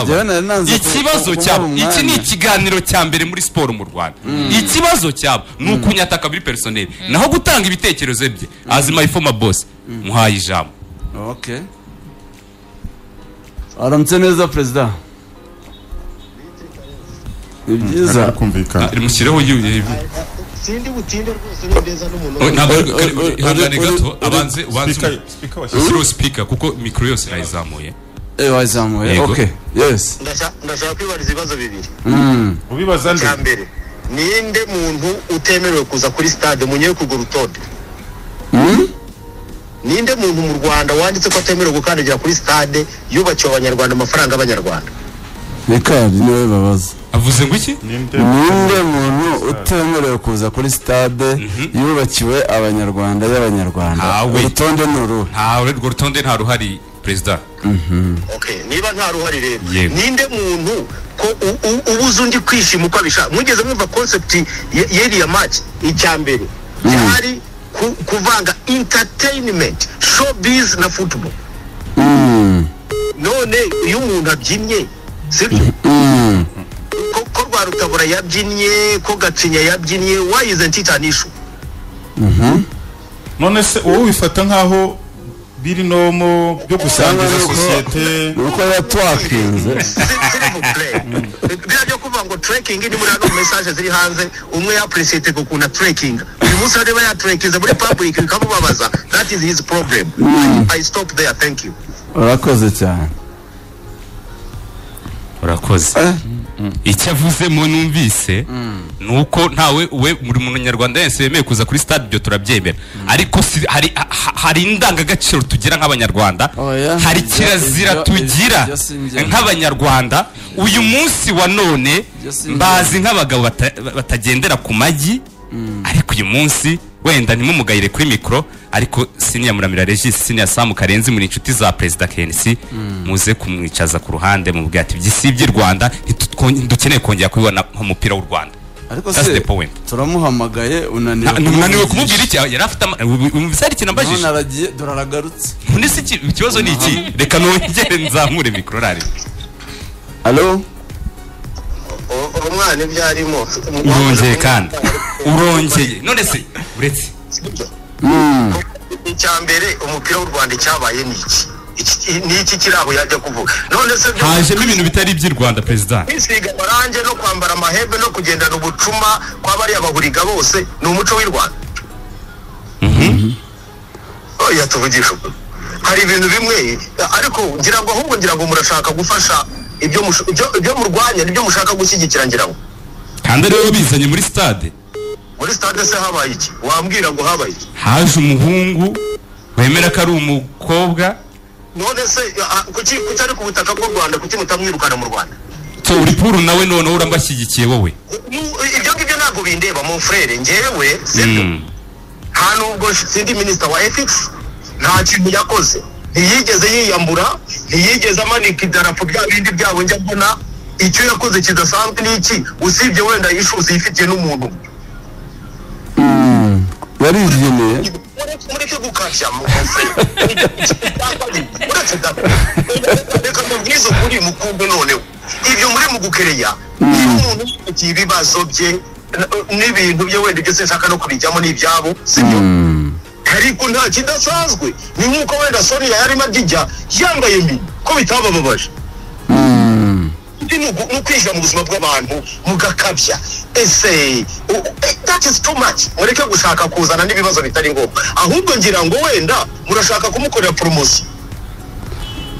Njyewe nari nanze ikibazo ku- cyabo kumara iki ni umwanya. ikiganiro cya mbere muri siporo mu rwanda ikibazo cyabo ni ukunyata kabiri perisoneri naho gutanga ibitekerezo bye azima ifoma bose muhaye ijambo Okay. aramutse neza perezida ni byiza kumvikana mushireho yu- sindi butinde rwose nindeza n'umuntu Oh, ntabwo uri- kare- uri- ihangane uri- gato uri- abanze ubanze Speaker- umu- speaker washyizwe. ushyireho speaker kuko mikoro yose nayizamuye Eh, wazamuye Yego. okay yes Ndasha- ndashaka kwibariza ibibazo bibiri ubibaza nde cya mbere ninde muntu utemerewe kuza kuri stade munyekuguru tode ninde muntu mu rwanda wanditse ko atemerewe gukandagira kuri stade yubakiwe abanyarwanda amafaranga y'abanyarwanda rikari niwe babaza avuze ngo iki ninde ninde muntu utemerewe kuza kuri stade yubakiwe abanyarwanda y'abanyarwanda Ntawe. urutonde ni uruhe nta urwo rutonde nta ruhari perezida okay niba nta ruhare rero Yego. ninde muntu ko u- u- ubuze undi kwishima uko abishaka mugeze mwumva concept ye- y'iriya match icya mbere cyari ku- kuvanga entertainment showbiz na football none iyo umuntu abyinnye sibyo ko, ko rwa rutabura yabyinnye ko gacinya yabyinnye why isn't it an issue none se wowe ubifata nkaho biri nomo byo gusangiza Ntabwo- sosiyete ni uko yatwakinze biriya byo kuvuga ngo trekking ni muri hano message ziri hanze umwe yapuresiyete ku kuntu atrekinga uyu munsi areba yatrekinze muri public bikamubabaza that is his problem I stop there thank you urakoze cyane urakoze Eh? icyo avuze mu numvise ni uko ntawe we buri muntu nyarwanda wese wemeye kuza kuri stade ibyo turabyemera ariko si- hari ha- hari indangagaciro tugira nk'abanyarwanda Oya. hari Ibyo- kirazira ibyo- tugira ibyo sinjya- nk'abanyarwanda uyu munsi wa none Ibyo sinjya. mbazi nk'abagabo bata- batagendera ku magi ariko uyu munsi wenda ntimumugayire kuri mikoro ariko siniya muramira regisi siniya samu karenzi muri inshuti za perezida kenisi muze kumwicaza ku ruhande mu ati by'isibye rwanda ntitutwon- ntidukeneye kongera kubibona nk'umupira w'u rwanda ariko That's the se point. turamuhamagaye unaniwe Nta- ntunaniwe kumubwira iki yari afite ama- ubu- ubu- hari ikintu none ambajije aragiye dore aragarutse none se iki- ikibazo ni iki reka nongere nzamure mikoro rari alo umwana ibyo arimo urongeye kandi urongeye none se uretse icya mbere umupira w'u rwanda icyabaye ni iki Iki- ni iki kirabo yajya kuvuga none se byo- hajemo ibintu bitari iby'i rwanda perezida kwisiga amarange no kwambara amahembe no kugendana ubucuma kw'abariya bahuriga bose ni umuco w'i rwanda oya tuvugisha ukuri hari ibintu bimwe ariko ngira ngo ahubwo ngira ngo murashaka gufasha ibyo mush- ibyo- ibyo murwanya nibyo mushaka gushyigikira ngira ngo kandi ariwe bizanye muri stade muri stade se habaye iki wambwira ngo habaye iki haje umuhungu wemera ko ari umukobwa none se ah, kuki kuki ari ku butaka bw'u rwanda kuki mutamwirukana mu rwanda so uri puru nawe noneho urambashyigikiye wowe Mu- ibyo ngibyo ntabwo bindeba mu frere ngewe sibyo Mm. nta nubwo sindi minisita wa ethics nta kintu yakoze ntiyigeze yiyambura ntiyigeze amanika idarapo bya bindi byabo njya mbona icyo yakoze kidasanzwe ni iki usibye wenda yishuza yifitiye n'umuntu yaribyineye Mureke- mureke gukabya mu kazi mureke da reka mubwize ukuri mukumbe noneho ibyo muri mu gukereya niba umuntu yipakiye ibibazo bye n- n'ibintu bye wenda ibyo sinshaka no kubijyamo n'ibyabo sibyo ariko nta kidasanzwe ni nk'uko wenda soniya yarimo ajya yambaye mbi ko bitabababaje Undi ni ugu- ni ukwinjira mu buzima bw'abantu mugakabya ese u- eh, that is too much mureke gushaka kuzana n'ibibazo bitari ngombwa ahubwo ngira ngo wenda murashaka kumukorera poromosiyo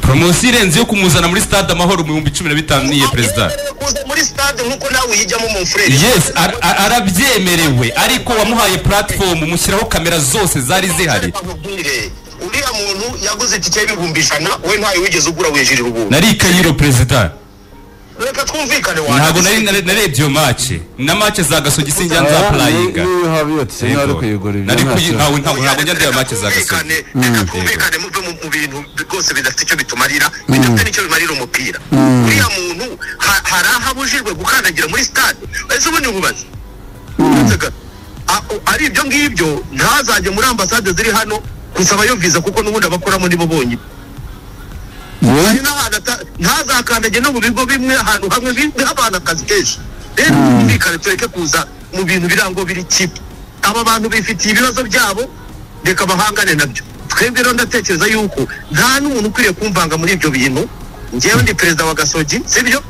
poromosiyo irenze yo kumuzana muri stade amahoro mu bihumbi cumi na bitanu niye perezida Yemerewe kuza muri stade nk'uko nawe uyijyamo mu mfurere yes ar- ar- arabyemerewe ariko wamuhaye platform mushyiraho kamera zose zari zihari Bakubwire, uriya muntu yaguze itike y'ibihumbi ijana we ntayo wigeze ugura wijirira ubuntu nari kayiro perezida reka twumvikane wanjye. ntabwo nari nare- narebye iyo mace na mace za gasogi sinjya nzapurayinga niyo haba yatse nari kuyigura ibyo nari kuyi ntacyo ntawe ntabwo ntabwo njya ndeba mace za gasogi Twumvikane, reka twumvikane muve mu- mu bintu rwose bidafite icyo bitumarira bidafite n'icyo bimarira umupira uriya muntu ha- hari aho abujijwe gukandagira muri stade ese ubundi nkubaze Uretse ga- a- o- ari ibyo ngibyo ntazajye muri ambasade ziri hano gusaba yo viza kuko n'ubundi abakoramo nibo bonyine hari n'ahantu ata- ntazakandage no mu bigo bimwe ahantu hamwe biha abantu akazi kenshi rero tumvikane tureke kuza mu bintu birango biri kipe aba bantu bifitiye ibibazo byabo reka bahangane nabyo twebwe rero ndatekereza yuko nta n'umuntu ukwiriye kumvanga muri ibyo bintu ngewe ndi perezida wa gasogi sibyo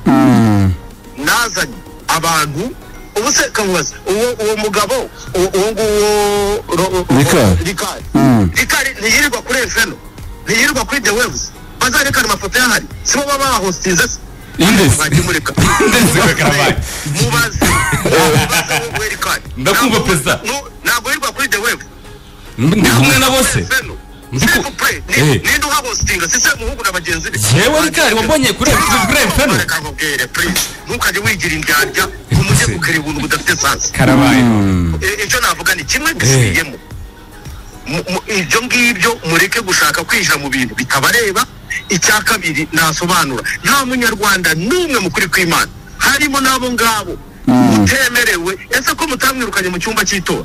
nazanye abantu ubu se kamubaza uwo uwo mugabo uwo uwo nguwo ro- ro- Ricard. rikari Mm. rikari ntiyirirwa kuri efeno ntiyirirwa kuri the waves bazarekana amafoto y'ahari si bo baba bahositiza se Indesi. Mwakimurika. Indesi Kagarabaye. mubaze mubaze wowe rikari Ndakumva, Perezida. Nu- ntabwo yirirwa kuri the waves ndi kumwe na bose Ndi ku- Eh. ninde uhahostinga si se muhungu na bagenzi be Yewe Ricard, wabonye kuri kuri Efeno? reka nkubwire please ntukajye wigira indyarya ngo mujye gukera ubuntu budafite sansi karabaye E- icyo navuga ni kimwe gisiyemo Mu- mu- ibyo ngibyo mureke gushaka kwinjira mu bintu bitabareba icya kabiri nasobanura nta munyarwanda n'umwe mukuri kw'imana harimo n'abo ngabo mutemerewe ese ko mutamwirukanye mu cyumba cy'itora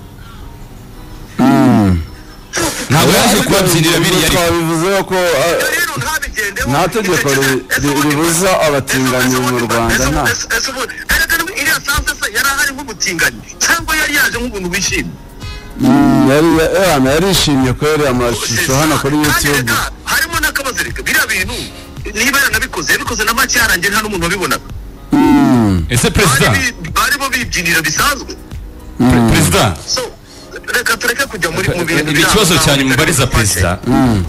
ntabwo yaje kubabyinira biriya ariko twabivuzeho ko ah, rero ntabigendeho Nta tegeko ri- ri- ribuza abatinganyi mu Rwanda, nta. iriya sanse se yari ahari nk'umutinganyi cyangwa yari yaje nk'umuntu wishimye mm, yari- eh, yarishimye kubera amashusho hano kuri Kandi youtube reka, harimo n'akabazo reka biriya bintu niba yaranabikoze yabikoze na make yarangiye nta n'umuntu wabibonaga ese perezida Bari bi- barimo bibyinira bisanzwe perezida so reka tureke kujya muri mu bintu ibi biriya ikibazo ntabwo cyane bitari mubariza bufashe. perezida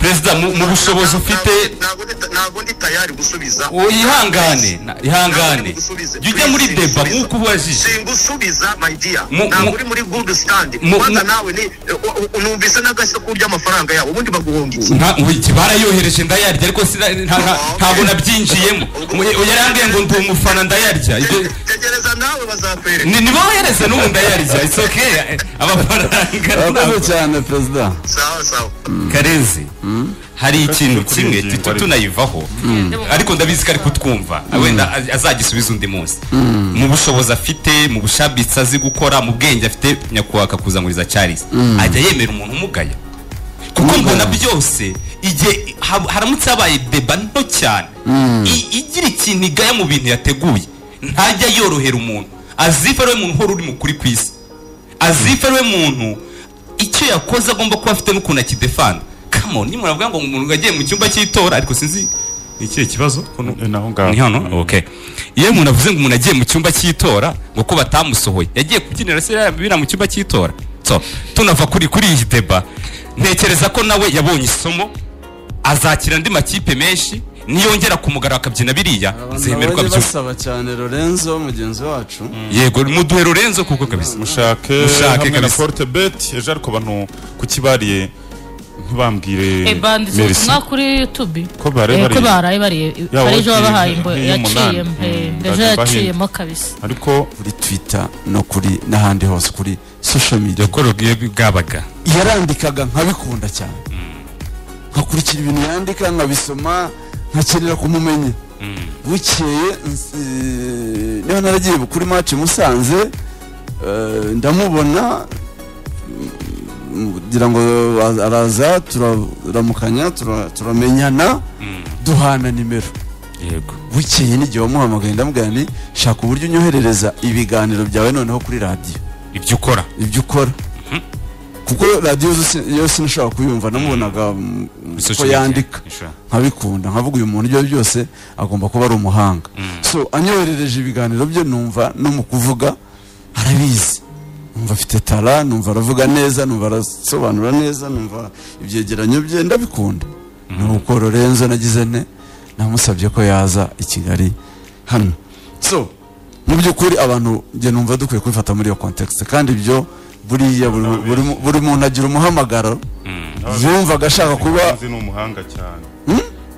perezida mu- mu bushobozi ufite Ntabwo ndi- ntabwo ndi tayari gusubiza Oh, ihangane na- ihangane jya ujya muri deba nk'uko ubajije singusubiza my dear Mu- mu- ntabwo uri muri good stand mu- kwanza mu- nawe ni u- u- numvise n'agashya k'ury'amafaranga yabo ubundi baguhonga iki nta wiki barayohereje ndayarya ariko sina- nta- nta- ntabwo nabyinjiyemo Mu- yari ambwiye ngo ndi umufana ndayarya Ibyo- Te- tegereza nawe bazakwereka ni nibo bohereza n'ubu ndayarya it's okay eh, urakoze amafaranga cyane perezida sawa sawa karezi hari ikintu kimwe Kuri iyi tu- ngingo, tunayivaho ariko ndabizi ko ari kutwumva wenda az- azagisubiza undi munsi mu bushobozi afite mu bushabitsi azi gukora mu bwenge afite nyakubahwa akakuzamuriza cyarisi ajya yemera umuntu umugaya kuko mbona byose igihe ha- haramutse habaye deba nto cyane i- igira ikintu igaya mu bintu yateguye ntajya yorohera umuntu azifa ariwe muntu uhora uri mukuri ku isi azifa ariwe muntu icyo yakoze agomba kuba afite n'ukuntu akidefanda kamo nimwe muravuga ngo umuntu yagiye mu cyumba cy'itora ariko sinzi ni ikihe kibazo ko nu- Eh, naho ngaho. ni hano okay iyo umuntu avuze ngo umuntu agiye mu cyumba cy'itora ngo ko batamusohoye yagiye kubyinira se yabira mu cyumba cy'itora so tunava kuri kuri iyi deba ntekereza ko nawe yabonye isomo azakira andi makipe menshi niyongera kumugarura akabyina biriya zemerwa Nabonye byose basaba cyane lorenzo mugenzi wacu yego muduhe lorenzo kuko kabisa mushake Mushake hamwe na kabisa. forte bet ejo ariko abantu kukibariye ntibambwire eba nditse merci ubutumwa kuri youtube Ko baraye Eh, ko bariye. baraye bariye Yaba hari ejo wagiye wabahaye imbo nk'iy'umunani. yaciyemo eh, Mm, ejo bajya yaciyemo kabisa ariko kuri twitter no kuri n'ahandi hose kuri social media yakorogiye bwabaga yarandikaga nkabikunda cyane nkakurikira ibintu yandika nkabisoma nkakenera kumumenya bukeye nsi- niba naragiye kuri match musanze eh, ndamubona mm, ngira ngo a- araza turaramukanya tura- turamenyana duhana nimero yego bukeye n'igihe wamuhamagaye ndamubwira nti shaka uburyo unyoherereza ibiganiro byawe noneho kuri radiyo ibyo ukora ibyo ukora kuko radiyo zose- yo sinashobora kuyumva namubonaga mm, ko yandika nkabikunda nkavuga uyu muntu ibyo ari byo byose agomba kuba ari umuhanga so anyoherereje ibiganiro bye numva no mu kuvuga arabizi numva afite tara numva aravuga neza numva arasobanura neza numva ibyegeranyo bye ndabikunda nuko lorenzo nagize ne namusabye ko yaza i kigali hano so mu by'ukuri abantu njye numva dukwiye kubifata muri iyo context kandi ibyo buriya buri, buri, buri muntu agira umuhamagaro yumvaga ashaka kuba nzi ni umuhanga cyane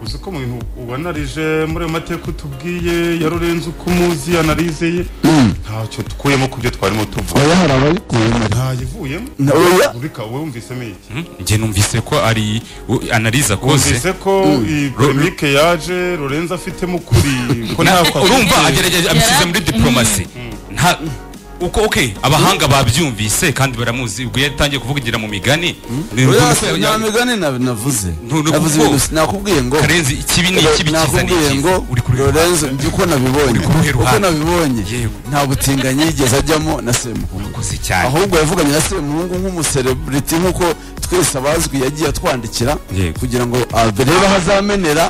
uzi ko mu bintu ubona rije muri ayo mateka utubwiye ya lorenzo uko umuzi analize ye ntacyo tukuyemo ku byo twarimo tuvuga oya hari abayikuyemo ntayivuyemo Na- oya. urika wowe wumvisemo iki njye numvise ko ari u- analiza kose wumvise ko iyi polemike yaje lorenzo afitemo ukuri ko Na- nta kwa- urumva agerageje abishyize Yara- muri diplomasi nta uko ok abahanga babyumvise kandi baramuzi ubwo yatangiye kuvugira mu migani ni Oya, ukuvuga- nta migani na- navuze Ntu- ntukuvuga. navuze ibintu si- nakubwiye ngo karenzi ikibi ni ikibi cyiza ni nakubwiye ngo icyiza uri kuri lorenzo njye uko nabibonye Uri kuruhe uko ruhande? nabibonye Yego. nta butinganyi yigeze ajyamo na semuhungu koze cyane ahubwo yavuganye na semuhungu nk'umuserebriti nk'uko twese abazwi yagiye atwandikira Yego. kugira ngo arebe aho azamenera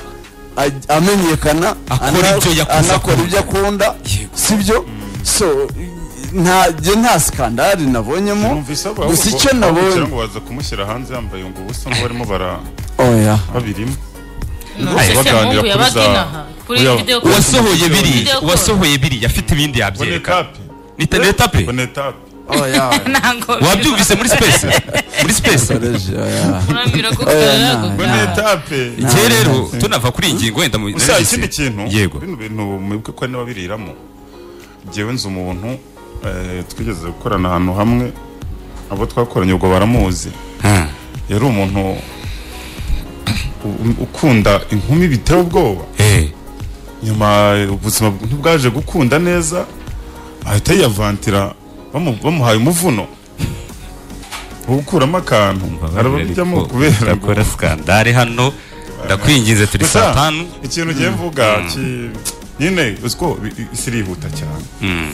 aj- amenyekana Akora ana- ibyo yakuze anakora ibyo akunda Yego. sibyo so nta njye nta skandali nabonyemo Numvise abo- gusa abo- icyo abo- kugira nabonye ngo baza kumushyira hanze yambaye ngo ubusa ngo barimo bara- oya babirimo No, Ay, ese baganira Mungu kuri yabaga za- inaha kuri Uya- video call. uwasohoye biri Video call. uwasohoye biri afite ibindi yabyereka bonetape ni taneta pe bonetape oya Ntango wabyumvise muri space muri space Koleji, oya Urambwira Oya, gukorera nta- gukorera. bonetape igihe rero tunava kuri iyi ngingo wenda mu gusa ikindi kintu yego bino bintu mwibuke ko hari n'ababiriramo njyewe nzi umuntu eh, twigeze gukorana ahantu hamwe abo twakoranye ubwo baramuzi Hmm. yari umuntu u- u- ukunda inkumi biteye ubwoba Eh, nyuma eh, ubuzima bw- ntibwaje gukunda neza ahita yiyavantira bamu- bamuhaye umuvuno wo gukuramo akantu arabijyamo kubera ngo- ndakora skandale hano ndakwinginze turi Gusa, saa tanu ikintu ugiye mvuga ki- nyine uziko bi- i- isi irihuta cyane Mm.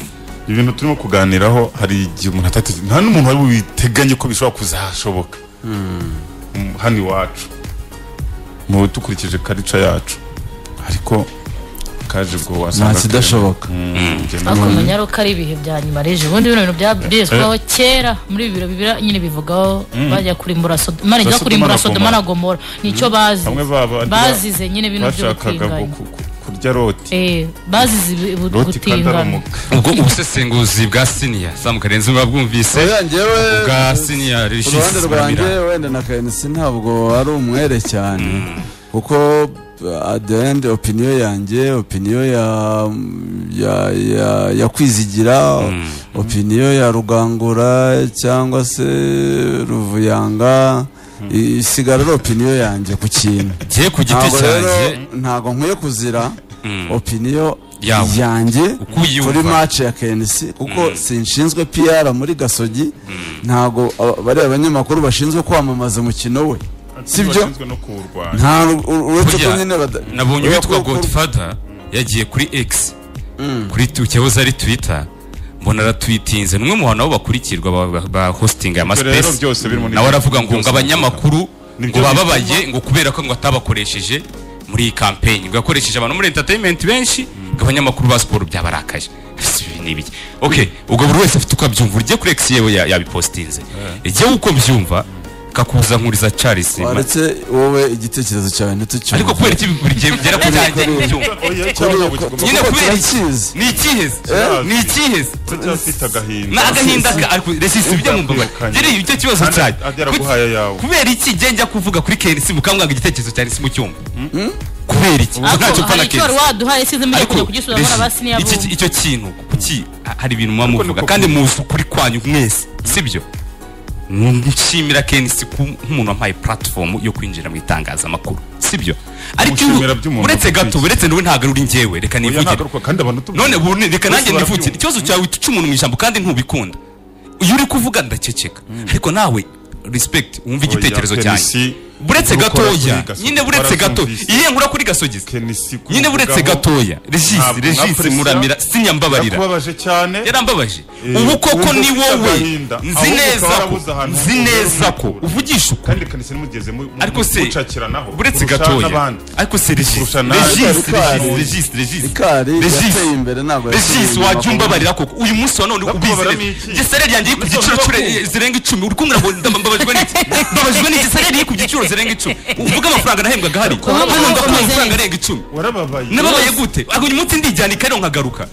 ibintu turimo kuganiraho hari igihe umuntu atateze nta n'umuntu wari witeganye ko bishobora kuzashoboka Mm, hano iwacu mu dukurikije karica yacu ariko kaje ubwo wasanga nta kidashoboka Mm, njye ariko nabonye- uko ari ibihe bya nyuma reje ubundi bino bintu byabwezwaho kera muri ibi biro bibira nyine bivugaho bajya kurimbura sodoma mara njya Sodoma kurimbura na sodoma na gomora nicyo bazi bamwe baba bazize nyine bino byo bashakaga gutinganya ku- ku- kurya roti Eh, bazize ibi- bu- roti kandi ari gutingana umuga ubwo ubusesenguzi bwa siniya samukarenzi muba bwumvise oya njyewe bwa siniya ku ruhande regis rwanjye Muramira. wenda na KNC ntabwo ari umwere cyane kuko uh, at the end opinion yanjye opinion ya ya ya, ya kwizigira opinion ya rugangura cyangwa se ruvuyanga i- isigara ari opinion yanjye ku kintu ngiye ku giti ntabwo rero cyanjye ntabwo nkwiye kuzira opinion Yawe. yanjye Uko uyumva. kuri match ya KNC kuko sinshinzwe PR muri Gasogi ntabwo aba- bariya abanyamakuru bashinzwe kwamamaza umukino we sibyo Bashinzwe no kuwurwanya nta ur- uretse ko Burya, nyine bada- nabonye uretse uwitwa ko- ko- godfather yagiye kuri x kuri tu- cyahoze ari twitter mbona aratwitinze ni umwe mu bantu nabo bakurikirwa ba- ba- ba hosting ya Ibyo rero byose MySpace. birimo nawe aravuga ngo byose ngo abanyamakuru Nibyo ngo bababaye bituma- ngo kubera ko ngo atabakoresheje muri iyi campaign ngo yakoresheje abantu muri entertainment benshi ngo abanyamakuru ba siporo byabarakaje Ese ibi ni ibiki? ok ubwo buri wese afite uko abyumva urye kuri x yewe ya- yabipostinze igihe uko byumva kakuza nkuriza charles waretse wowe igitekerezo cyawe ntitucyumve ariko kubera iki buri gihe bigera ku cyanjye Kuri- ntibyumva Oya, Kubera cyangwa ko- bugomba- Nyine kuko kubera iki? turakizi ni ikiheze Eh? ni ikiheze turacyafite agahinda ni agahinda ka ariko resisi bijya mu mbabare Ubwakwirukanyi. nyine icyo kibazo Kandi cyanjye ajya araguhaye ayawe. kubera iki njye njya kuvuga kuri kenisi mukamwanga igitekerezo cyanjye si mu cyumba kubera iki ariko ntacyo mpfa hari na icyo wari kenisi waduhaye sinzi mujya kujya kugisubiza muri abasi niyo iki abumva icyo kintu kuki hari ibintu muba Ariko muvuga niko kandi kuri- muzi ukuri kwanyu mwese sibyo nshimira kenisi ku- nk'umuntu wampaye platform yo kwinjira mu itangazamakuru sibyo ariko iyo- Mushimira by'umuntu uretse gato ukwiye. uretse n'ubu ntabwo ari uri njyewe reka Oya, nivugire ntagaruka, kandi abantu tubwira- none ubu reka Bose nanjye barabyumva. nivutse ikibazo cyawe uca umuntu mu ijambo kandi ntubikunda iyo uri kuvuga ndaceceka ariko nawe respect wumva Oya, igitekerezo cyanjye Kenisi, buretse ibyo ukora gatoya kuri gasogi nyine buretse gato barabyumvise. iyihe nkura kuri gasogi Kenisi kumuvugaho- nyine buretse gatoya regis Ntabwo regis napression. muramira sinyambabarira Birakubabaje cyane yarambabaje Eh, ubu koko wumva ni ufite wowe agahinda. nzi Ahubwo neza ukaba ko warabuze ahantu nzi ho kuba neza ko witura. uvugisha uko kandi kanisa nimugize mu- mu- ariko se mucakiranaho buretse kurusha gatoya n'abandi. ariko se regis Kurusha nawe. regis Ikari- regis regis Ikari regis yateye imbere ntabwo regis yateye wajya inyuma. umbabarira koko uyu munsi wa none ubizi Bakubabaramo neza iki? igisereri yanjye iri ku giciro cyure- zirenga icumi uri kumbwira ngo ndamba- mbabajwe n'iki mbabajwe n'igisereri iri ku giciro zirenga icumi uvuge amafaranga nahembwaga hari hano ndakuha amafaranga arenga icumi warababaye nababaye gute ariko uyu munsi ndijyana i kairo nkagaruka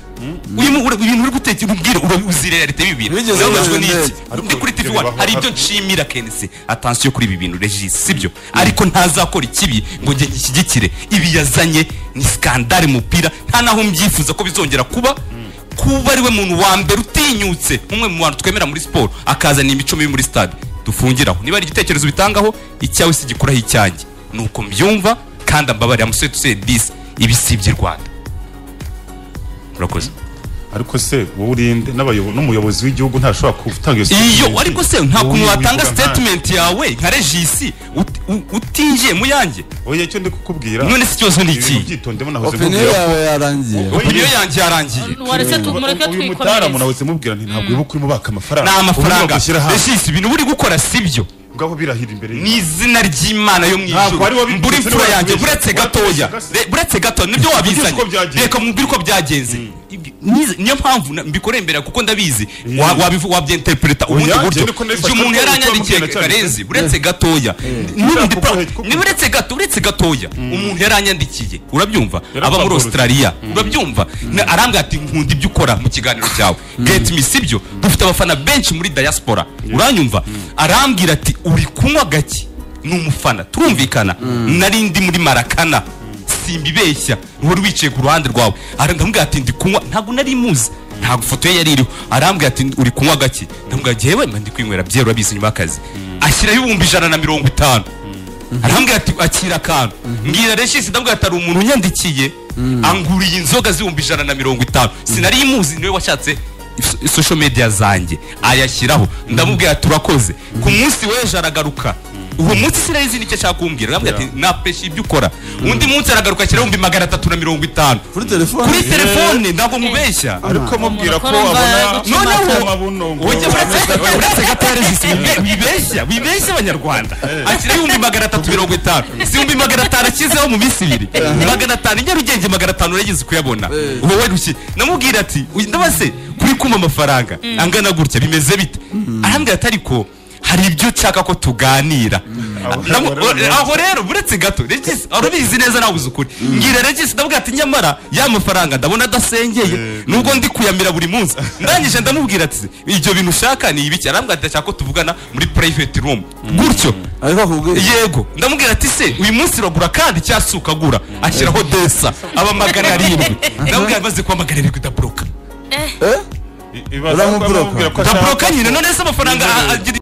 uyu mu- ura- ibintu uri gutekereza ubwira uzi realite bibiri Wigeze nababajwe ubona n'iki ariko ndi kuri tv ibyo bibaho hari ibyo hafi. nshimira kenisi atansiyo kuri ibi bintu regis sibyo ariko ntazakora ikibi ngo njye gishyigikire ibi yazanye ni skandale mupira nta naho mbyifuza ko bizongera kuba kuba ariwe muntu wa mbere utinyutse umwe mu bantu twemera muri siporo akazana imico mibi muri stade dufungiraho niba ari igitekerezo bitangaho icyawe si gikuraho icyanjye ni uko mbyumva kandi ambabarira musore tuseye disi ibi si iby'i rwanda murakoze ariko se wowe urinde n'abayobo- n'umuyobozi w'igihugu ntashobora gutanga iyo iyo ariko se nta Wowe kuntu wivuga watanga nta- statement yawe nka regisi ut- u- utinjiye mu yanjye oya icyo ndi kukubwira none se ikibazo ni ibintu iki byitondemo nahoze opiniyo mubwira yawe yarangiye Oya, opiniyo yanjye yarangiye waretse tu- mureke uyu mutaramuna twikomereze wese mubwira nti ntabwo wibuka urimo baka amafaranga ni Urimo amafaranga gushyira hamwe regisi ibintu uri gukora sibyo ngaho birahira imbere ni izina ry'imana yo mu Ntabwo ari ijuru wabivuze, mbura imfura niwe yanjye watubeshye. buretse gatoya Watubeshye Re- buretse gato nibyo wabizanye uko byagenze. reka mubwire uko byagenze Ibi- nize- niyo mpamvu na- mbikoreye imbere kuko ndabizi Mm. wa- wabivu- wabyinterpreta ubundi Oya, buryo njye niko nabifata igihe umuntu ko yaranyandikiye utamubwira cyane. karenzi buretse gatoya Ushaka n'ubundi kuko pra- kuko- ni buretse gato uretse gatoya umuntu yaranyandikiye urabyumva aba muri Yarababoroga. australia urabyumva Na- arambwira ati nkunda ibyo ukora mu kiganiro cyawe get me sibyo dufite abafana benshi muri diaspora uranyumva arambwira ati uri kunywa gake ni umufana turumvikana nari ndi muri marakana simbibeshya wari wicaye ku ruhande rwawe arambwira ati ndi kunywa ntabwo nari muzi ntabwo ifoto ye yari iriho arambwira ati uri kunywa gake ndamubwira yewe mba ndi kwinywera byera urabizi nyuma y'akazi ashyiraho ibihumbi ijana na mirongo itanu arambwira ati akira akantu mbwira regisi ndabwira ati hari umuntu unyandikiye anguriye inzoga z'ibihumbi ijana na mirongo itanu sinari imuzi niwe washatse is- social media zanjye ayashyiraho ndamubwira ati urakoze ku munsi w'ejo aragaruka uwo munsi sinari zindi icyo ashaka kumbwira arambwira ati napesha ibyo ukora undi munsi aragaruka ashyiraho ibihumbi magana atatu na mirongo itanu kuri telefone kuri telefone ntabwo mubeshya ariko mubwira ko Umuntu akora abona imva- noneho amabuno ngo ujya uretse gatare wibeshya wibeshya abanyarwanda ashyira ibihumbi magana atatu mirongo itanu si ibihumbi magana atanu ashyizeho mu minsi ibiri magana atanu i nyarugenge magana atanu urageze kuyabona wowe rushye namubwira ati "Uyu ndabase kuri kumva amafaranga angana gutya bimeze bite arambwira ati ariko hari ibyo nshaka ko tuganira Aho- Namu- aho rero- aho rero buretse gato regisi urabizi neza nawe uzi ukuri ngira regisi ndabwira ati nyamara ya mafaranga ndabona adasengeye nubwo ndi kuyamira buri munsi ndangije ndamubwira ati ibyo bintu ushaka ni ibiki arambwira ati ashaka ko tuvugana muri private room gutyo ariko akubwiye yego ndamubwira ati se uyu munsi uragura kandi cyangwa se ukagura ashyiraho desa aba magana arindwi ndamubwira maze kuba magana arindwi ndaboroka ibaza ko Uramuburoka. amubwira ko ashaka ndaboroka nyine none se amafaranga a- agira